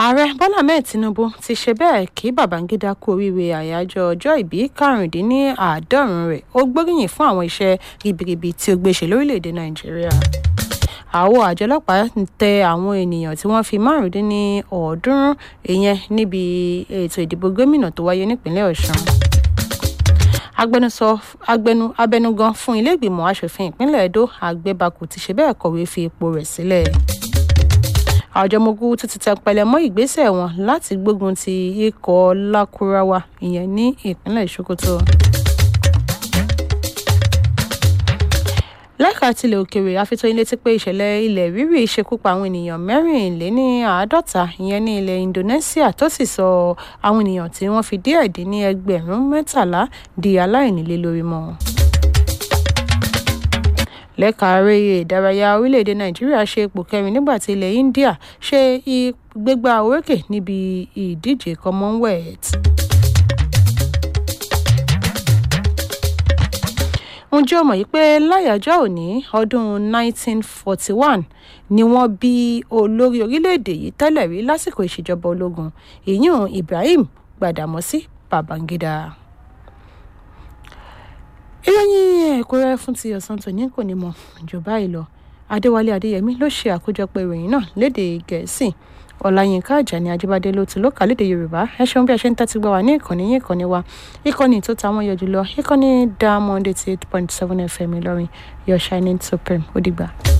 ààrẹ bọ́lá ahmed tinubu ti ṣe bẹ́ẹ̀ kí babangida kú oríire àyájọ́ ọjọ́ ìbí karùndínláàádọ́rùn rẹ̀ ó gbóríyìn fún àwọn iṣẹ́ ribiribi tí ó gbé ṣe lórílẹ̀‐èdè nàìjíríà àwọ àjọ ọlọ́pàá tẹ àwọn ènìyàn tí wọ́n fi márùndínlọ́ọ̀ọ́dúnrún ìyẹn níbi ètò ìdìbò gómìnà tó wáyé nípínlẹ̀ ọ̀sùn agbẹnusọ agbẹnu abẹnugan fún ilé ìgbìmọ̀ asòfin ìpínlẹ̀ edo àgbẹ̀bàkù ti ṣe bẹ́ẹ̀ kọ̀wé fi ipò rẹ̀ sílẹ̀ àjọ mogu tún ti tẹpẹlẹ mọ́ ìgbésẹ̀ wọn láti gbógun ti ikọ̀ lakurawa ìyẹn ní ìpínlẹ̀ sokoto. lẹ́ka tilẹ̀ òkèèrè àfitọ́ ilé ti pé ìṣẹ̀lẹ̀ ilẹ̀ rírì ṣekú pa àwọn ènìyàn mẹ́rìnléní àádọ́ta ìyẹn ní ilẹ̀ indonesia tó sì sọ àwọn ènìyàn tí wọ́n fi díẹ̀ dín ní ẹgbẹ̀rún mẹ́tàlá di aláìnílé lórí mọ́ lẹ́ka eré ìdárayá orílẹ̀-èdè nàìjíríà ṣe ipò kẹrin nígbà tí ilẹ̀ india ṣe gbégbá orókè níbi ìdíje commonwealth. ǹjẹ́ o mọ̀ yìí pé láyàjọ́ òní ọdún 1941 ni wọ́n bí olórí orílẹ̀-èdè yìí tẹ́lẹ̀ rí lásìkò ìṣèjọba ológun ìyún ibrahim gbàdámọ́sí babangida ìròyìn ẹ̀kúnrẹ́ fún ti ọ̀sán tòní kò ní mọ̀ jù báyìí lọ adéwálé adéyẹmí ló ṣe àkójọpọ̀ ìròyìn náà lédè gẹ̀ẹ́sì ọ̀làyínká àjàní ajíbádé ló ti lókà lédè yorùbá ẹ ṣeun bí ẹ ṣe ń tẹ́tí gbọ́ wa ní ìkànnì yín ìkànnì wa ìkànnì tó ta wọ́n yọ jùlọ ìkànnì diamond eighty eight point seven fm ìlọrin your shining supreme ó dìgbà.